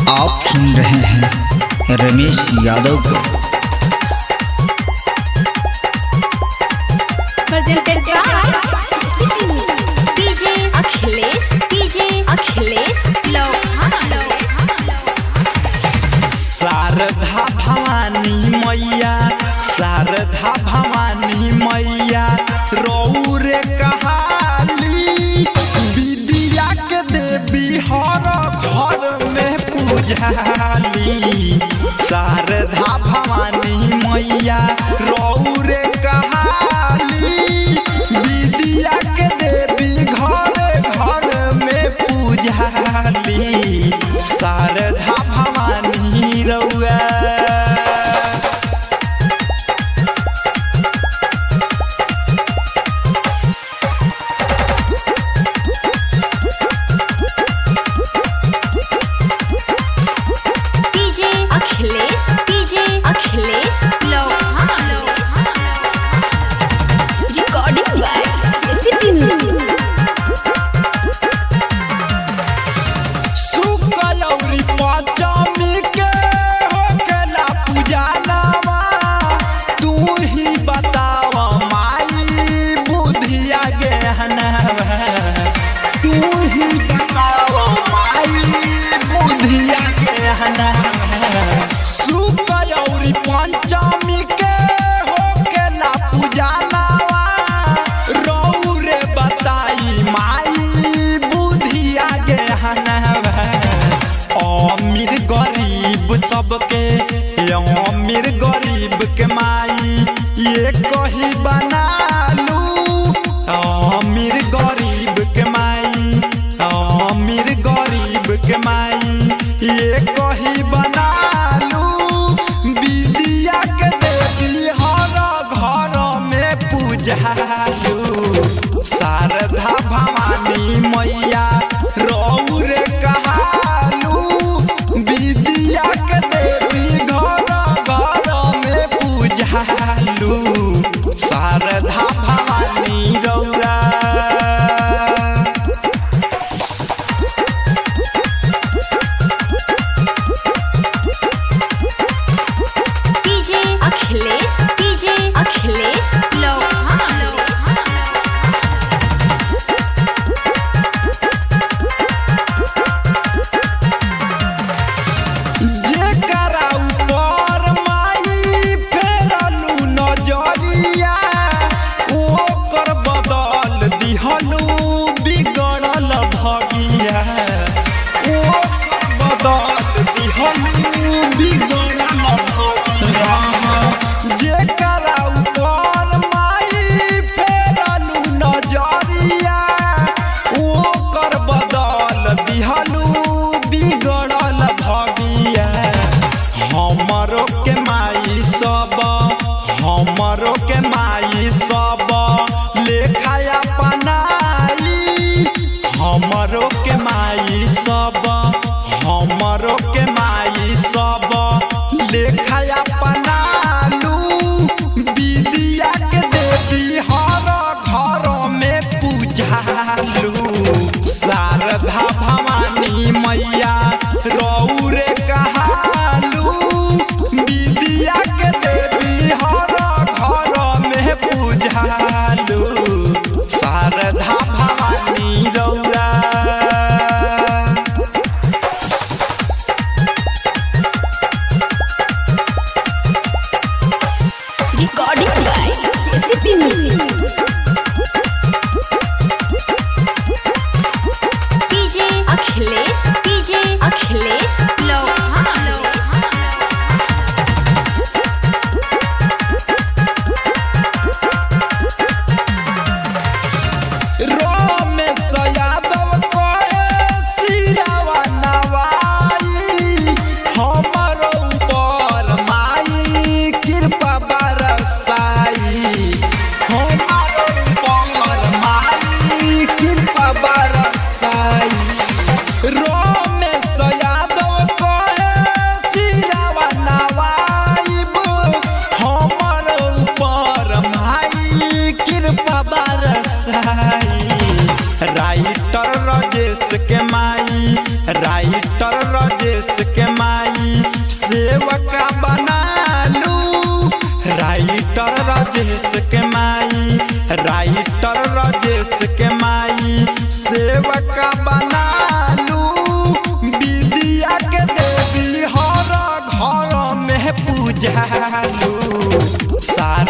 आप सुन रहे हैं रमेश यादव को presented by DJ Akhilesh DJ Akhilesh Lohan Sharda Bhavani मैया शारदा भवानी मैया रौरे कहाली विद्या के देवी हर घर में पूजाली शारदा भवानी मैया रौरे कहाली विद्या के देवी घर घर में पूजाली शारदा भवानी रउआ DJ Akhilesh DJ Akhilesh Lohan Recording by City Music सुकलौरी Panchami के होकेला पूजनवा तू ही बताव माई बुधिया गहनवा तू ही बताव माई बुधिया गहनवा सुकलौरी पंचमी के होकेला पूजनवा रौरे बताई माई बुधिया गहनवा अमीर गरीब सबके अमीर गरीब के माई ये कही बनालू अमीर गरीब के माई अमीर गरीब के माई ये कही बनालू विद्या के देवी हर घर में पूजालू शारदा भवानी मैया रौरे कहालू विद्या के देवी घर घर में पूजालू शारदा भवानी रौरा DJ Akhilesh DJ Akhilesh Lohan जेकरा ऊपर माई फेरलू नजरिया ओकर बदल दिहलू बिगड़ल भगिया ओकर बदल दिहलू बिगड़ल भगिया जेकरा ऊपर माई फेरलू नजरिया ओकर बदल दिहलू बिगड़ल भगिया हमरो के माई सब हमरो के माई सब लेखाया पनाली हमरो के माई सब हमरो के माई सब लेखाया पनालू विद्या के देवी हर घर में पूजालू शारदा भवानी मैया रौरे कहालू विद्या के देवी हर घर में पूजालू शारदा भवानी रौरा Recording by City Music DJ Akhilesh DJ Akhilesh Lohan Ramesh Yadav कहे सिरावा नवाई हमर ऊपर माई कृपा बरसाई हमर ऊपर माई कृपा बरसाई रमेश यादव कहे सिरावा नवाईब हमर ऊपर माई कृपा बरसाई राइटर राजेश के माई राइटर राजेश राजेश के माई सेवका बनालू राइटर राजेश के माई राइटर राजेश के माई सेवका बनालू विद्या के देवी हर घर में पूजालू सारा